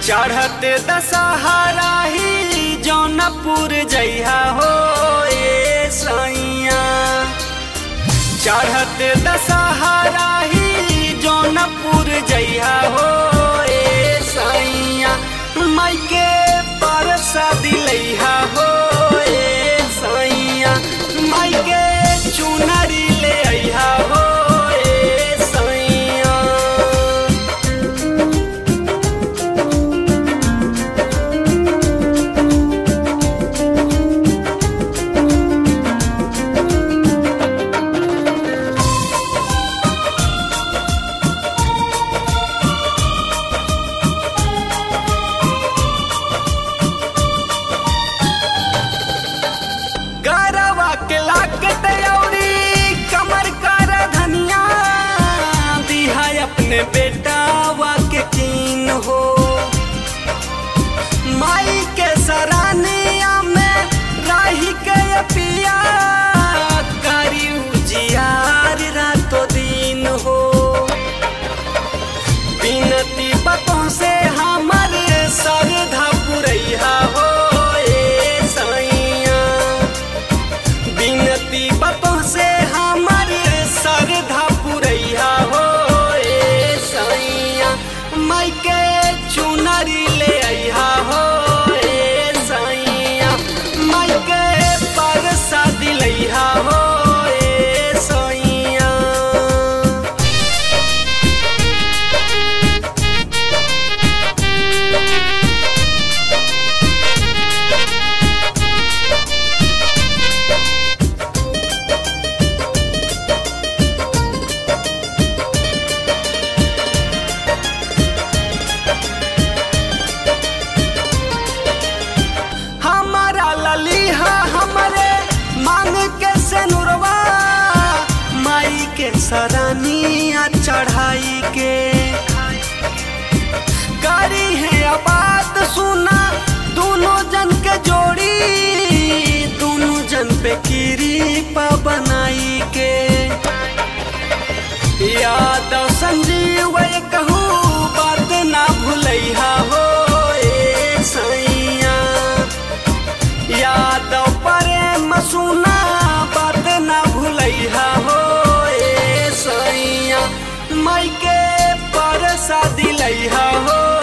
चढ़ते दशहरा ही जौनपुर जइहा हो ए सैया चढ़ते दशहरा ही जौनपुर जइहा हो ए सैया माइके परसा दिलैहा हो ए सैया माइके चुनरी ले अइहा हो ए सैया गरवा के लाकत औरी कमर कर धनिया दिहा अपने बेटावा के कीन हो माई के सरानिया में राही के पिया करी उजियार रातो दिन हो बिनती बतों से हमर सरधा पुरैया हो ए सैया बिनती बतों से हमर सरधा पुरैया हो ए सैया माइके चुनरी ले अइहा हो ए सैया माइके परसा दिलैहा हो ए सैया हमारा ललीहा हमरे मांग के सेनुरवा माई के सरानिया चढ़ाई के करी है आबाद सुना दोनों जन के जोड़ी दोनों जन पे कृपा बनाई के यादव संजीव कहू बात ना भूलैहा हो ए सैया यादव प्रेम सुना बात ना भूलैहा हो ए सैया माइके परसा दिलैहा हो